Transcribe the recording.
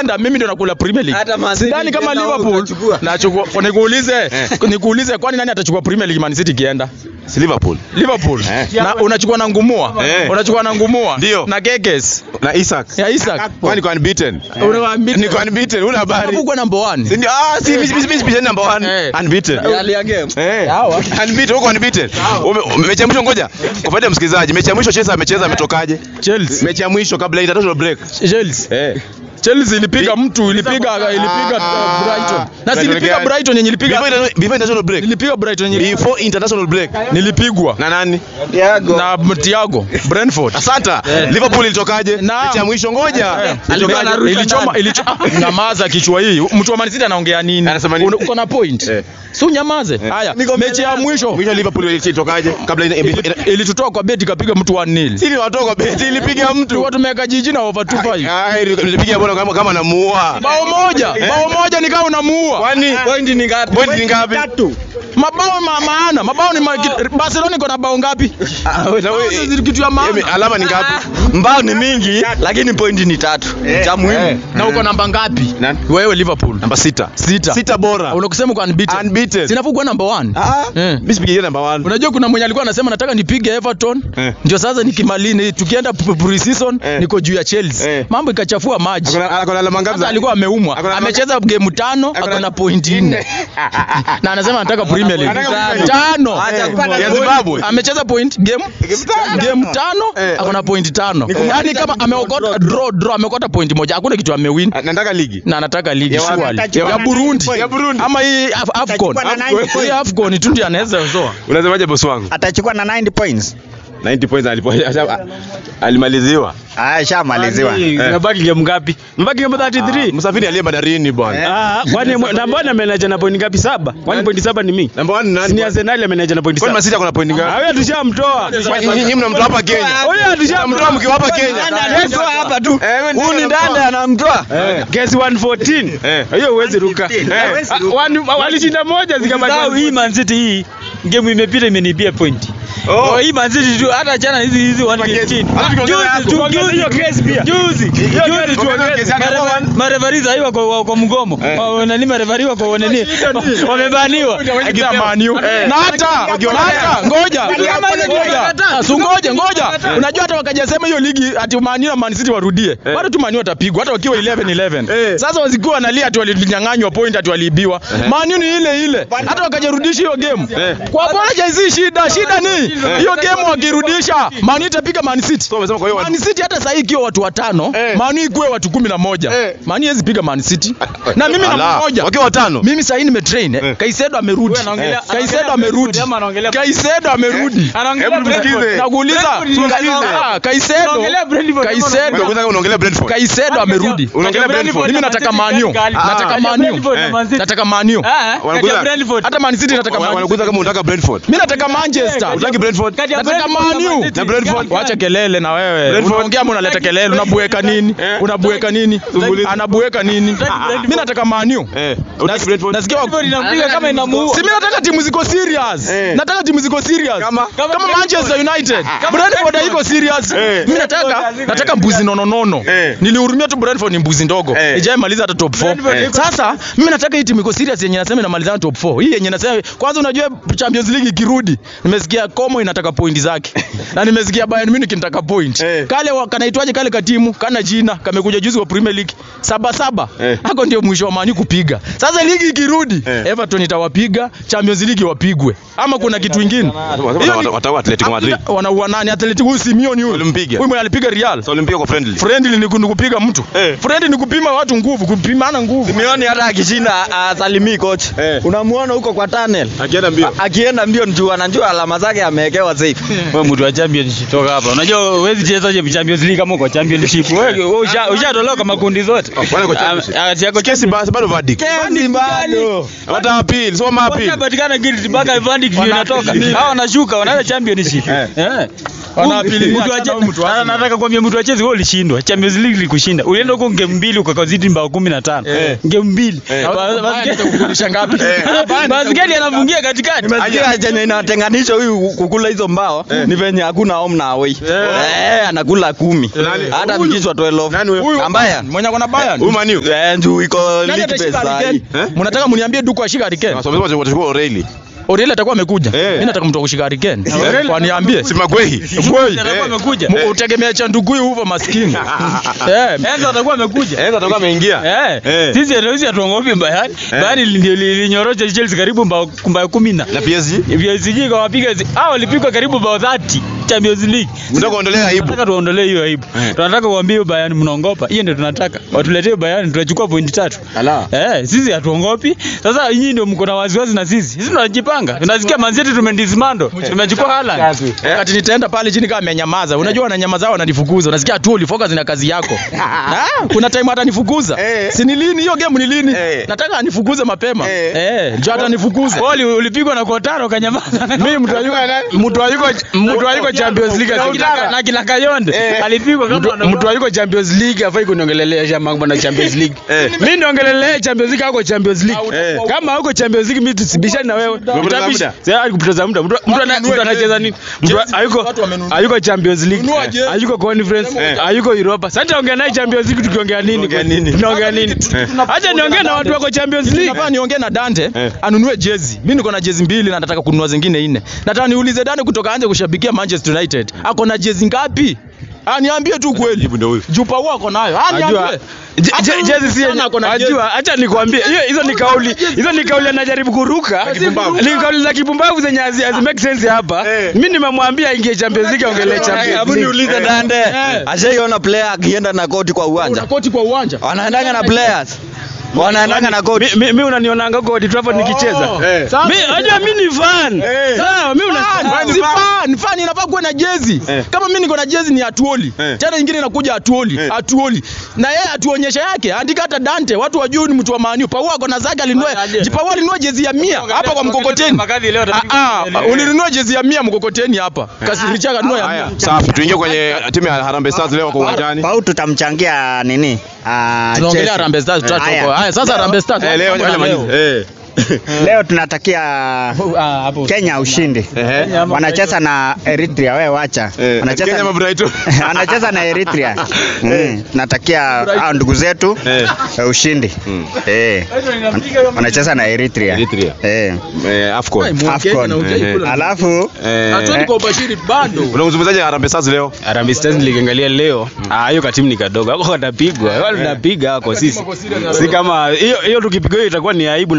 ikienda mimi ndio nakula Premier League. Hata Man City Sidhani kama ikienda huko Liverpool utachukua. nachukua nikuulize nikuulize kwani nani atachukua Premier League Man City ikienda? Si Liverpool. Liverpool. Na unachukua na ngumua. Eh. Unachukua na ngumua. Ndio. Na Gekes. Na Isaac. Ya Isaac. Kwani kwa unbeaten? Unawaambia Niko unbeaten, una habari. Hapo kwa number 1. Si ndio? Ah, si mimi mimi mimi number 1. Eh. Unbeaten. Hali ya game. Eh. Sawa. Unbeaten, uko unbeaten. Ume- Mechi ya mwisho ngoja. Kwa faida ya msikilizaji, mechi ya mwisho Chelsea amecheza ametokaje? Chelsea. Mechi ya mwisho kabla ya international break. Chelsea. Eh. Chelsea ilipiga mtu, ilipiga ilipiga uh, Brighton. Na si ilipiga gani? Brighton yenye Before ilipiga interna- before international break. nilipiga Brighton yenye Before international break. nilipigwa Na nani? Thiago. na Thiago Brentford. Asanta. Liverpool ilitokaje? Na- Mechi ya mwisho ngoja. Eh, Ilitokaje? anarusha ilichoma ndani. ilichoma nyamaza kichwa hii mtu wa Man City anaongea nini Anasema nini? Una- uko na point Eh. si unyamaze haya mechi ya mwisho Mwisho Liverpool ilitokaje? Kabla ina- ina- ina- ilitutoa kwa beti kapiga mtu 1-0 Sisi watoka kwa beti ilipiga mtu. tulikuwa tumeweka jiji na over 2-5 Ah, ilipiga bwana kama kama namuua. bao moja bao moja ni kama unamuua Kwani Point ni ngapi? point ni ngapi? mabao ma maana mabao ni ma, Barcelona iko na bao ngapi Na wewe- Sasa kitu ya Yemi, maana alama ni ngapi? Mbao ni mingi lakini point ni tatu. Cha muhimu. na uko namba ngapi Nani? wewe Liverpool Namba sita. sita Sita bora. unakusema uko unbeaten Unbeaten. sinafaa kuwa number 1 Ah, Eh. mimi sipigie namba 1. Unajua kuna mwenye alikuwa anasema nataka nipige Everton Eh. ndio sasa nikimalini tukienda p- pre-season Eh. niko juu ya Chelsea Eh. mambo ikachafua maji Akona akona alama ngapi? sasa alikuwa ameumwa Akona- amecheza game tano Akona- akona point nne na anasema anataka Premier League Anataka Premier League. tano Acha Eh. kupata Ya point. Zimbabwe. amecheza point game game tano Eh. akona point tano yani kama ameokota draw draw ameokota point moja hakuna kitu amewin Ah, Nataka ligi. na anataka ligi Ya wapi? surely Atachukua ya na Burundi 90 Ya Burundi. ama hii Af- Afcon Atachukua na 90 hii Afcon tu ndio anaweza zoa Unasemaje boss wangu? atachukua na 90 points 90 points alipo alimaliziwa. ah shamaliziwa Mabaki game ngapi? Mbaki game 33. Msafiri aliye bandarini bwana. Ah, kwani mwe- na mbona amenaja na point ngapi saba? Kwani point saba ni mimi? Namba 1 Si nani? ni Arsenal amenaja na point Kwani saba. Masita kuna point ngapi? Hawa tushamtoa. Kwani Nyinyi mnamtoa hapa Kenya. Huyo Mnamtoa tushamtoa mkiwa hapa Kenya. Anamtoa hapa tu. Eh, wewe ndio Huyu ni unamtoa. ndani anamtoa. Eh, Guess 114. Eh. Hiyo huwezi ruka. Eh. Ah, wani- Walishinda moja zikabaki. Usisahau hii Man City hii game imepita imenibia point. Oh. Oh, hii Man City tu hata jana hizi hizi 115. Hata tukiongeza hapo. Juzi tu juzi Hiyo case pia. juzi juzi tu Tuongeze kesi yake hapo. marefari hii wako wa- kwa mgomo. Eh. Wa- Nani marefari wako nani? Wamebaniwa. Akisema Man U. Eh. na hata na hata ngoja Kama ile ngoja kitu Su ngoja ngoja unajua hata wakajasema hiyo ligi ati Man U na Man City warudie bado tu Man U watapigwa hata wakiwa 11 11 Eh. sasa wasikuwa wanalia ati walinyang'anywa point ati waliibiwa Man U ni ile ile hata wakajarudisha hiyo game Eh. kwa pamoja hizi shida shida ni hiyo game wakirudisha Man U itapiga Man City So umesema kwa hiyo Man City hata sasa ikiwa watu watano Eh. Man U ikuwe watu kumi na moja Eh. Man U hawezi piga Man City na mimi na Ala, mmoja Wakiwa watano. mimi sasa hii nimetrain eh. Eh. Kaisedo amerudi anaongelea- Kaisedo anaongelea amerudi Brentford ama anaongelea- Kaisedo amerudi Anaongelea Hebu tusikize. Brentford. nakuuliza Brentford ni- Ah, Kaisedo Anaongelea Brentford. Kaisedo Unakuza unaongelea Brentford. Kaisedo amerudi Unaongelea Brentford. mimi nataka Man U nataka Man U Brentford na Man City. nataka Man U Ah, kati Wanakuza- ya Brentford. hata Man City nataka Wa- Man U Wanakuza kama unataka Brentford. mimi nataka Manchester Utaki Brentford? Kati ya nataka Brentford Man na U Man City. Na Brentford. wacha kelele na wewe Brentford. unaongea ama unaleta kelele unabueka nini Eh. unabueka nini Zungumza. anabueka nini mimi nataka Man U Eh, utaki Brentford? nasikia wa- Brentford inampiga kama inamuua. Si mimi nataka timu ziko serious. Eh. Nataka timu ziko serious. Kama? kama Manchester United. Brentford haiko serious. Eh. Mimi nataka nataka mbuzi nono nono. Eh. Nilihurumia tu Brentford ni mbuzi ndogo. Eh. Ijai maliza hata top 4. Brentford iko- Sasa mimi nataka hii timu iko serious yenye nasema inamaliza top 4. Hii yenye nasema kwanza unajua Champions League ikirudi nimesikia Como inataka point zake. na nimesikia Bayern Munich inataka point. Eh. Kale wa- kanaitwaje kale katimu kana jina kamekuja juzi kwa Premier League. Saba saba. Eh. Hako ndio mwisho wa Man U kupiga. Sasa ligi ikirudi Eh. Everton itawapiga, Champions League wapigwe. Ama kuna kitu kingine? Hiyo ni- Wataua Atletico Madrid. Wanaua nani? Atletico huyu Simeone huyu. Walimpiga. Huyu mwenye alipiga Real. So Olympia kwa friendly. Friendly ni ku- kupiga mtu. Eh. Friendly ni kupima watu nguvu, kupimana nguvu. Simeone hata akishinda asalimii coach. Eh. Unamuona huko kwa tunnel. Akienda mbio. A- Akienda mbio njuu anajua alama zake amewekewa safe. Wewe mtu wa championship toka hapa. Unajua huwezi cheza je Champions League kama uko championship. Wewe wewe usha- ushatolewa kama kundi zote. Wale kwa championship. Ah, ah, yako Kesi basi bado verdict. Kesi bado. Wata appeal, soma appeal. Washapatikana guilty mpaka verdict ndio inatoka. Hao wanashuka wanaenda championship. Eh. Eh. Wanapili- Mtu wa achana Che- mtu wa Arsenal. nataka kuambia mtu wa Chelsea wewe ulishindwa. Champions League ilikushinda. Ulienda huko ngemu mbili ukakazidi mbao 15. Ngemu mbili. Ba- Bayern itakurudisha ngapi? Basikeli anafungia katikati. Nimesikia chenye inatenganisha huyu kukula hizo mbao ni venye hakuna home na away. Eh, anakula kumi. Hata vikishwa 12. Nani huyo? Ambaye Mwenye ako na Bayern. Huyu Man U. eh njoo iko Nani league atashika best Harry sahi. Kane? Mnataka mniambie Duku ashika Harry Kane? Sasa wamesema watachukua O'Reilly. Oriel atakuwa amekuja. Eh. Mimi nataka mtu wa kushika Harry Kane. Kwa niambie. Si Magwehi. Kweli. Atakuwa amekuja. Mu- Utegemea cha ndugu huyu maskini. Eh. Enzo atakuwa amekuja. Eh, atakuwa ameingia. Eh, Eh. sisi sisi hatuongopi Bayern. Bayern ndio lilinyorosha Chelsea karibu mbao mbao 10 na Na PSG. PSG kawapiga zi- hao walipigwa karibu bao 30 Champions League. Mtaka kuondolea aibu. Tunataka tuondolee hiyo aibu. Eh. Tunataka kuambia Bayern mnaongopa. Hiyo ndio tunataka. Watuletee Bayern tunachukua pointi tatu. Ala. Eh, sisi hatuongopi. Sasa nyinyi ndio mko na wasiwasi na sisi. Sisi tunajipanga. Tunasikia Man City tumendismando. Tumechukua Haaland. Wakati nitaenda pale chini kama amenyamaza. Unajua wananyamaza wananifukuza. Unasikia tu ulifocus na kazi yako. Ah, kuna time hata nifukuza. Eh. Si ni lini hiyo game ni lini? Eh. Nataka anifukuze mapema. Eh. Eh, njoo hata nifukuze. Boli ulipigwa na Kotaro kanyamaza. Mimi mtu ayuko mtu ayuko mtu ayuko Champions League Na Utara, na kila Kayonde alipigwa kama mtu ayuko Champions League afai kuniongelelea mambo na Champions League. Mimi niongelelea Champions League hauko Champions League. Kama hauko Champions League mimi tusibishane na wewe. Umepoteza muda. Sasa kupoteza muda. Mtu mtu ana- mtu anacheza nini? Mtu hayuko hayuko Champions League. Hayuko Conference. Hayuko Europa. Sasa ongea naye Champions League tukiongea nini? Tunaongea nini? Tunaongea nini? Acha niongee na watu wako Champions League. Nafaa niongee na Dante anunue jezi. Mimi niko na jezi mbili na nataka kununua zingine nne. Nataka niulize Dante kutoka anje kushabikia Manchester United. Ako na jezi ngapi? Ah, niambie tu kweli. Jibu ndio huyu. Jupa huo ako nayo. Ah, niambie. Je- je- jezi si yenye- Sana ako na jezi. Ajua, acha nikwambie, hiyo hizo ni kauli, hizo ni kauli anajaribu kuruka. Kipumbavu. Ni kauli za kipumbavu zenye hazi hazi make sense hapa. Mimi nimemwambia aingie Champions League aongelee Champions Hebu League. niulize Dande. Ashaiona player akienda na koti kwa Una uwanja. koti kwa uwanja. Wanaendanga na players. Wanaendanga na koti. Mi- mi- Mimi unanionanga huko Old Trafford nikicheza. Eh. Mimi unajua mimi ni fan. Sawa, mimi una Fan, si fan, fan inafaa kuwa na jezi. Kama mimi niko na jezi ni Atuoli. Eh. Tena ingine inakuja Atuoli, Atuoli. Na yeye atuonyesha yake, andika hata Dante, watu wajue ni mtu wa Man U. Paua ako na zake alinunua, Paua alinunua jezi ya 100 hapa kwa mkokoteni. Makadhi leo Ah, ah, ulinunua jezi ya 100 mkokoteni hapa. Kasiricha kanunua ya Haya, 100. safi. Tuingie kwenye timu ya Harambee Stars leo kwa uwanjani. Pau tutamchangia nini? Ah, Tunaongelea Chelsea. Harambee Stars Haya. tutatoka. Haya, sasa Harambee Stars. Eh, leo ngoja malize. Eh. Leo tunatakia Kenya ushindi. Ehe. Wanacheza na Eritrea, wewe wacha. Eh, Wanacheza Kenya ama Brighton? wanacheza na Eritrea. Mm. Tunatakia hao ndugu zetu Eh. eh, ushindi. Eh. Wanacheza na Eritrea. Eritrea. Eh. Eh, AFCON. Afcon. Ehe. Alafu Eh, Atuoli kwa ubashiri bado. unamzungumzaje Harambee Stars leo? Harambee Stars niliangalia leo. Ah, hiyo katimu ni kadogo. Hako watapigwa. Wale tunapiga hako sisi. Si kama hiyo hiyo tukipigwa hiyo itakuwa ni aibu